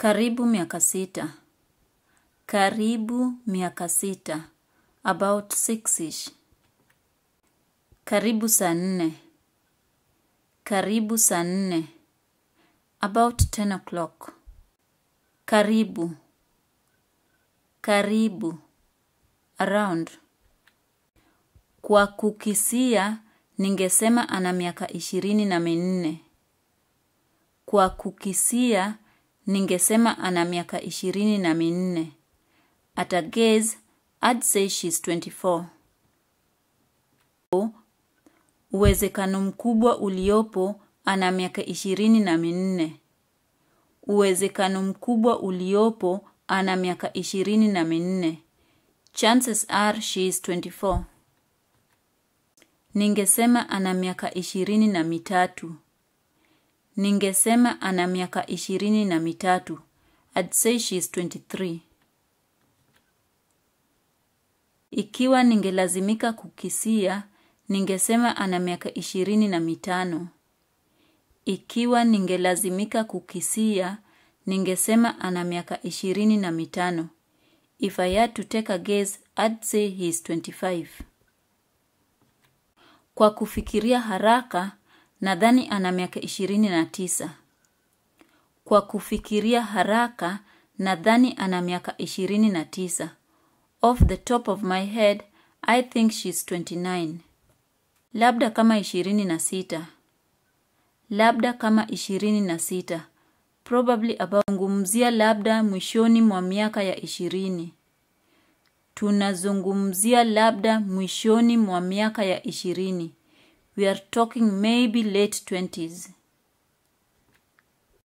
Karibu miaka sita. Karibu miaka sita. About six-ish. Karibu saa nne. Karibu saa nne. About ten o'clock. Karibu. Karibu. Around. Kwa kukisia, ningesema ana miaka ishirini na minne. Kwa kukisia, ningesema ana miaka ishirini na minne. At a gaze, I'd say she's 24. Uwezekano mkubwa uliopo ana miaka ishirini na minne. Uwezekano mkubwa uliopo ana miaka ishirini na minne. Chances are she is 24. Ningesema ana miaka ishirini na mitatu. Ningesema ana miaka ishirini na mitatu. I'd say she is 23. Ikiwa ningelazimika kukisia, ningesema ana miaka ishirini na mitano. Ikiwa ningelazimika kukisia, ningesema ana miaka ishirini na mitano. If I had to take a guess, I'd say he is 25. Kwa kufikiria haraka, nadhani ana miaka ishirini na tisa. Kwa kufikiria haraka, nadhani ana miaka ishirini na tisa. Off the top of my head, I think she's 29. Labda kama ishirini na sita. Labda kama ishirini na sita. Probably about zungumzia labda mwishoni mwa miaka ya ishirini. Tunazungumzia labda mwishoni mwa miaka ya ishirini. We are talking maybe late twenties.